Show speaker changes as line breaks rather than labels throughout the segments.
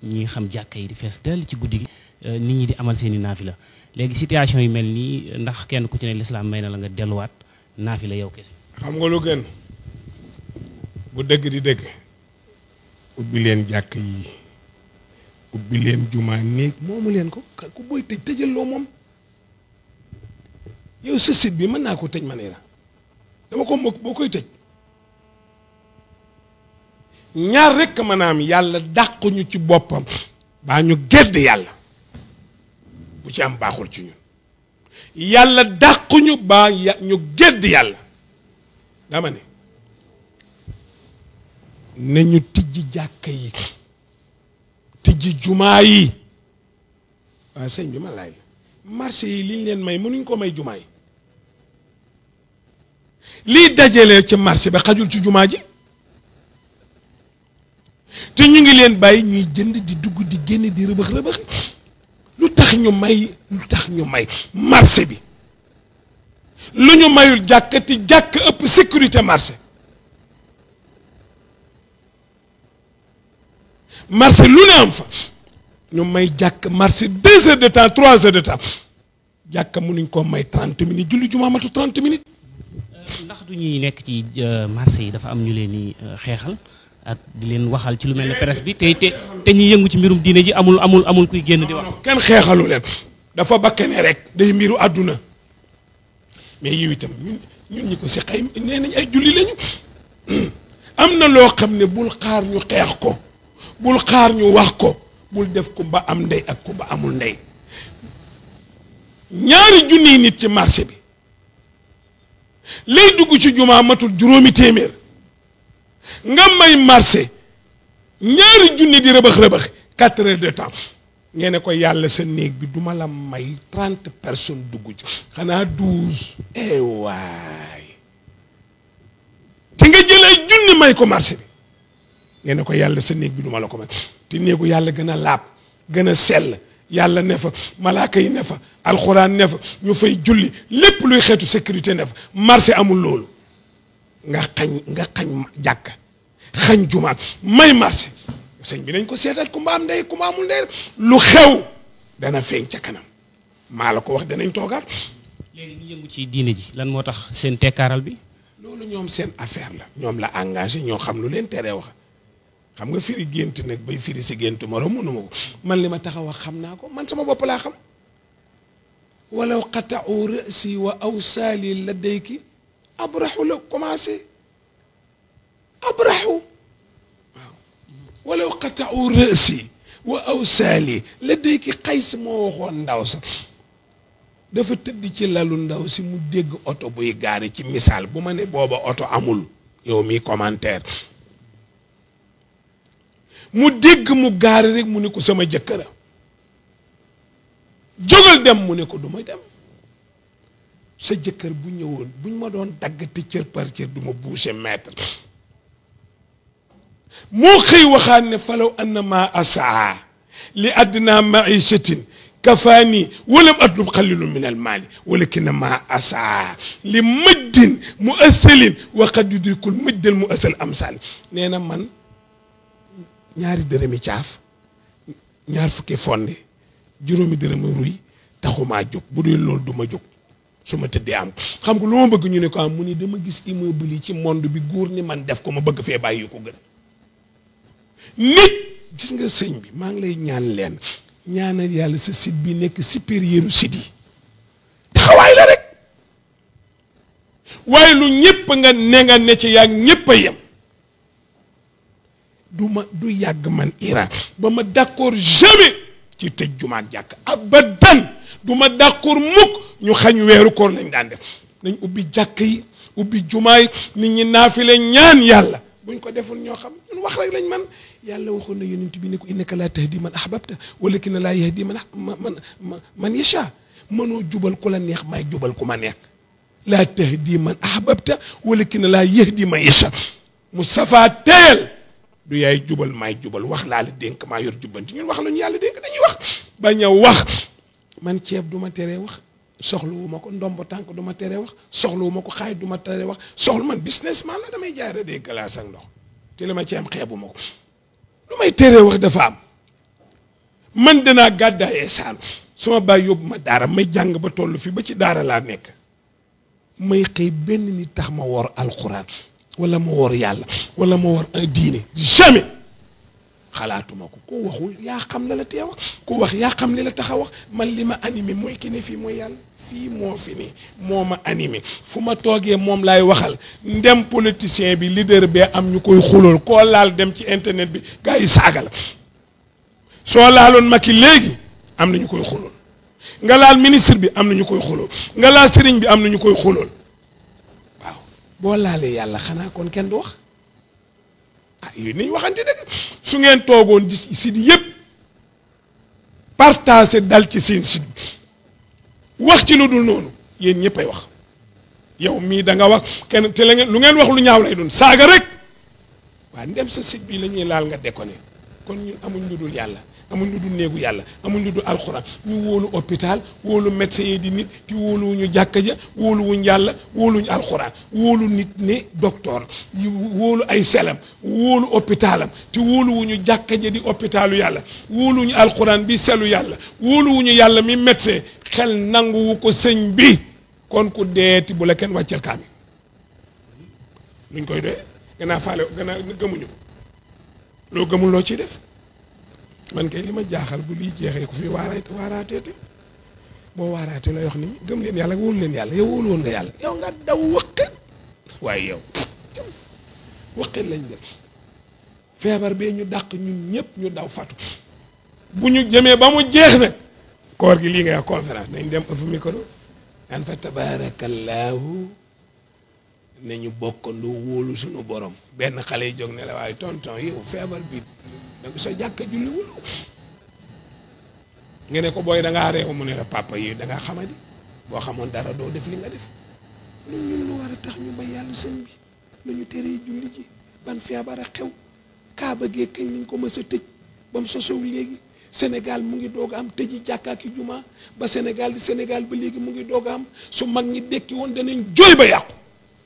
ñi xam jàkka yi di fees dell ci guddi gi nit ñi di amal seen i naafila léegi situation yi mel nii ndax kenn ku ci ne lislaam may na la nga delluwaat naafila yow kese.
xam nga lu gën bu dëgg di dëgg ubbi leen jàkk yi ubbi leen jumaa néeg moomu leen ko ku booy tëj tëjal loo moom yow sa site bi mën naa ko tëj ma ne la dama ko mbokk boo koy tëj ñaar rekk maanaam yàlla dàquñu ci boppam baa ñu gedd yàlla bu ci am baaxul ci ñun yàlla dàquñu baa ñu gedd yàlla dama ne nañu tijji jàkka yi tijji jumaa yi waaw sëñ bi ma laaj la marché yi liñ leen may mënuñ ko may jumaa yi lii dajalee ci marché bi xajul ci jumaa ji te ñu ngi leen bàyyi ñuy jënd di dugg di génn di rëbëx rëbëx lu tax ñu may lu tax ñu may marché bi lu ñu mayul jàkkati jàkk ëpp sécurité marché marché lu ne am fa ñu may jàkk marché deux heures de temps trois heures de temps jàkk mënuñ koo may trente minutes julli jumaa matu trente minutes
ndax du ñuy nekk ci marché yi dafa am ñu leen di xeexal ak di leen waxal ci lu mel ne presse bi te te te ñuy yëngu ci mbirum diine ji amul amul amul kuy génn di wax.
kenn xeexalu leen dafa bakkane rek day mbiru àdduna mais yow itam ñun ñun ñi ko si xay nee nañ ay julli lañu am na loo xam ne bul xaar ñu xeex ko bul xaar ñu wax ko bul def kumba am ndey ak kumba amul ndey ñaari junniy nit ci marché bi lay dugg ci jumaa matul juróomi téeméer nga may marché ñaari junni di rëbëx rëbëx quatre heures de temps ngeen ne ko yàlla sa néeg bi duma la may trente personnes dugg ci xanaa douze eh waay te nga jël ay junni may ko marché bi ngeen ne ko yàlla sa néeg bi duma la ko may te néegu yàlla gën a laab gën a sell yàlla ne fa malaaka yi ne fa alxuraan ne fa ñu fay julli lépp luy xeetu sécurité ne fa marché amul loolu nga xañ nga xañ jàkk xañ jumaat may marché sëñ bi nañ ko seetal ku mba am ndey ku mba amul ndey lu xew dana feeñ ca kanam maa la ko wax danañ toogaat
léegi ñu yëngu ci diine ji lan moo tax seen tekkaaral bi.
loolu ñoom seen affaire la ñoom la engagé ñoo xam lu leen teree wax xam nga firi gént nag bay firi si gént moro mënuma ko man li ma tax a wax xam naa ko man sama bopp laa xam walaw qata'u ra'si wa awsaali ladayki abraxu la commencé abraxu waaw walaw qata'u ra'si wa awsaali ladayki xays moo waxoon ndaw sa dafa tëdd ci lalu ndaw si mu dégg oto buy gaari ci misaal bu ma ne booba oto amul yow mi commentaire mu dégg mu gaari rek mu ne ko sama jëkkëra jógal dem mu ne ko du ma dem sa jëkkër bu ñëwoon buñ ma doon dagg te cër par cër du ma boucher mètre moo xëy waxaan ne falaw annama asaa li addina maichatin kafaani walam atlub xalilu min almaali walakin ma asaa li mëjdin mu asalin wa qad yudrikul mëjdal mu asal amsaal nee na man ñaari dërëmi caaf ñaar fukki fonde juróomi dërëmi ruy taxumaa jóg bu dee loolu du ma jóg su ma tëddee am xam nga lu ma bëgg ñu ne ko am mu ni dama gis immeuble yi ci monde bi góor ni man def ko ma bëgg fee bàyyi ko gën nit gis nga sëñ bi maa ngi lay ñaan leen ñaanal yàlla sa site bi nekk supérieur site yi taxawaay la rek waaye lu ñëpp nga ne nga ne ci yaa ñëpp a yem du ma du yàgg man Iran ba ma d'accord jamais ci tëj jumaak jàkk abadan du ma d'accord mukk ñu xañ weeru koor lañ daan def nañ ubbi jàkk yi ubbi jumaay nit ñi naafile ñaan yàlla buñ ko deful ñoo xam ñun wax rek lañ man yàlla waxoon na yonent bi ne ko innaka laa tahdi man ahbabta walakin laa yahdi man man man yasha mënoo jubal ku la neex may jubal ku ma neex laa tahdi man ahbabta walakin laa yahdi man yasha Moustapha teel du yaay jubal maay jubal wax laa la dénk maa yor jubbanti ñun wax lañu yàlla dénk dañuy wax bañ a wax man ceeb du ma teree wax soxlawu ma ko ndombo tànk du ma teree wax soxlawu ma ko xaay du ma teree wax soxla man businessman la damay jaay rek glace ak ndox te li ma ci am xeebu ma ko lu may teree wax dafa am man danaa gàddaayee saalu sama baay yóbbu ma daara may jàng ba toll fi ba ci daara laa nekk may xëy benn nit tax ma woor alxuraan wala ma woor yàlla wala ma woor un diine jamais xalaatuma ko ko waxul yaa xam la la tee wax ku wax yaa xam li la tax a wax man li ma animé mooy ki ne fii mooy yàlla fii moo fi ne moo ma animé fu ma toogee moom laay waxal ndem politicien bi leader bee am ñu koy xulool koo laal dem ci internet bi gars yi saaga la soo laaloon Macky léegi am na ñu koy xulool nga laal ministre bi am na ñu koy xulool nga laal sëriñ bi am na ñu koy xulool waaw boo laalee yàlla xanaa kon kenn du wax ah yooyu nañ waxante dëgg su ngeen toogoon di site yëpp partagé dal ci seen site bi wax ci lu dul noonu yéen ñëppay wax yow mii da nga wax kenn te la ngeen lu ngeen wax lu ñaaw lay doon saaga rek waaw ndem sa site bi la ñuy laal nga déconné kon ñun amuñ lu dul yàlla amuñ lu dul néegu yàlla amuñ lu dul alxuraan ñu wóolu hôpital wóolu médecin yi di nit te wóoluwuñu jàkka ja wóoluwuñ yàlla wóoluñu alxuraan wóolu nit ne docteur yu wóolu ay selam wóolu hôpitalam te wóoluwuñu jàkka ja di hôpitalu yàlla wóoluwuñu alxuraan bi selu yàlla wóoluwuñu yàlla mi médecin xel nanguwu ko sëñ bi kon ku deeti bu la kenn wàccel kaami luñ koy doyee gannaa faale gannaa gëmuñu ko loo gëmul loo ciy def man kay li ma jaaxal bu liy jeexee ku fi waaraay waaraateete boo waaraatee lay wax ni gëm leen yàlla wóolu leen yàlla yow wóolu woon nga yàlla yow nga daw wëqet waaye yow wëqet lañ def feebar bee ñu dàq ñun ñëpp ñu daw fatu bu ñu jëmee ba mu jeex nag koor gi lii ngay wax conférence nañ dem ëff micro naan fa tabaarakallaahu nañu bokkandoo wóolu suñu borom benn xale yi jóg ne la waaye tonton yow feebar bi donc sa jàkka julli wul nga ne ko booy da ngaa réew mu ne la papa yi da ngaa xamadi boo xamoon dara doo def li nga def lu ñun lu war a tax ñu bay yàlla sëñ bi lu ñu teree julli ji ban feebar a xew kaaba gee kañ lañ ko mës a tëj ba mu sosow léegi Sénégal mu ngi doog a am tëji jàkka ak juma ba Sénégal di Sénégal ba léegi mu ngi doog a am su mag ñi dekki woon danañ jooy ba yàqu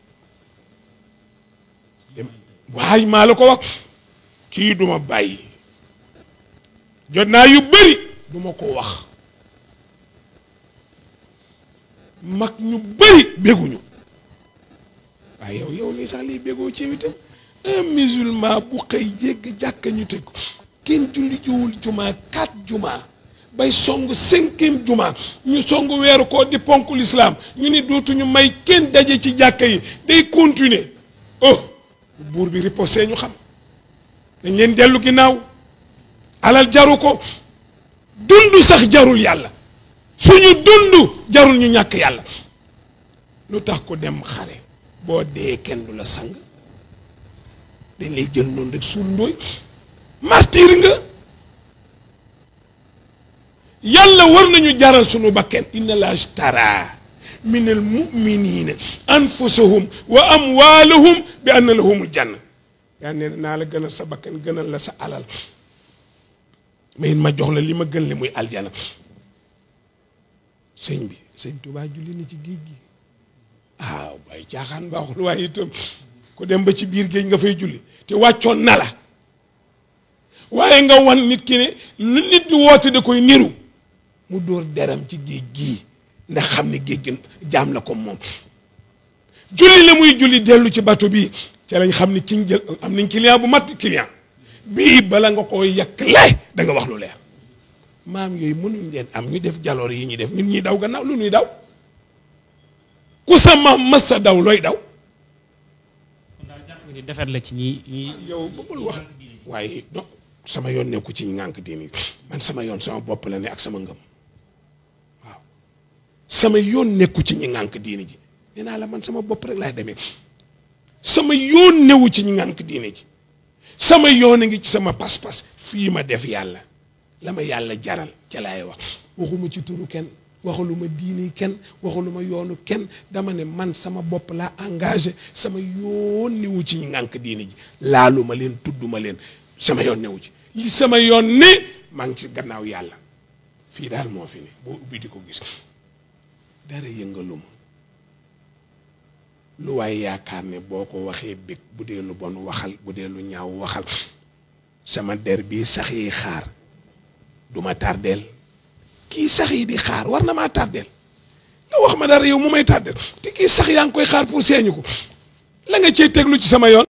waaye maa la ko wax kii duma bàyyi jot naa yu bëri duma ko wax mag ñu bëri bégguñu waaye yow yow nii sax lii béggoo ci itam un musulman bu xëy jégg jàkka ñu tëj ko kenn julli jiwul juma quatre juma bay song cinquième juma ñu song weeru ko di ponk l'islam ñu ni dootuñu may kenn daje ci jàkka yi day continuer oh buur bi riposé ñu xam dañ leen dellu ginnaaw alal jaru ko dund sax jarul yàlla suñu dund jarul ñu ñàkk yàlla lu tax ko dem xare boo dee kenn du la sang dañ lay jël noonu rek suul ndooy martir nga yàlla war nañu jaral suñu bakken inna la ashtara min al muminina anfusahum wa amwalahum bi anna lahumul janna yaa nee naa la gënal sa bakkan gënal la sa alal mais ma jox la li ma gën li muy aljana sëñ bi sëñ Tuubaa julli ni ci géej gi waaw waaye caaxaan baaxul waaye itam ku dem ba ci biir géej nga fay julli te wàccoon na la waaye nga wan nit ki ne lu nit di woote da koy niru mu dóor deram ci géej gii ndax xam ne géej gi jaam la ko moom julli la muy julli dellu ci bato bii ca lañ xam ni ki ñu jël am nañ client bu mat client bii bala nga koy yàq lay da nga wax lu leer maam yooyu mënuñ leen am ñu def jaloor yi ñu def ñun ñuy daw gannaaw lu ñuy daw ku sa maam mas sa daw looy daw
ni defet la ci ñi ñi
yow bëggul wax waaye non sama yoon nekku ci ñi ngànk diini man sama yoon sama bopp la ne ak sama ngëm waaw sama yoon nekku ci ñi ngànk diini ji nee naa la man sama bopp rek laay demee sama yoon newu ci ñi ngànk diini ji sama yoon a ngi ci sama pas-pas fii ma def yàlla la ma yàlla jaral ca laay wax waxuma ci turu kenn waxaluma diini kenn waxaluma yoonu kenn dama ne man sama bopp laa engagé sama yoon newu ci ñi ngànk diini ji laaluma leen tudduma leen sama yoon newu ci li sama yoon ne maa ngi ci gannaaw yàlla fii daal moo fi ne boo ubbi di ko gis dara yëngaluma lu waaye yaakaar ne boo ko waxee bég bu dee lu bon waxal bu dee lu ñaaw waxal sama der bii sax yi xaar du ma tardeel kii sax yi di xaar war na maa tardeel nga wax ma dara yow mu may tardeel te kii sax yaa ngi koy xaar pour seeñu ko la nga cee teglu ci sama yoon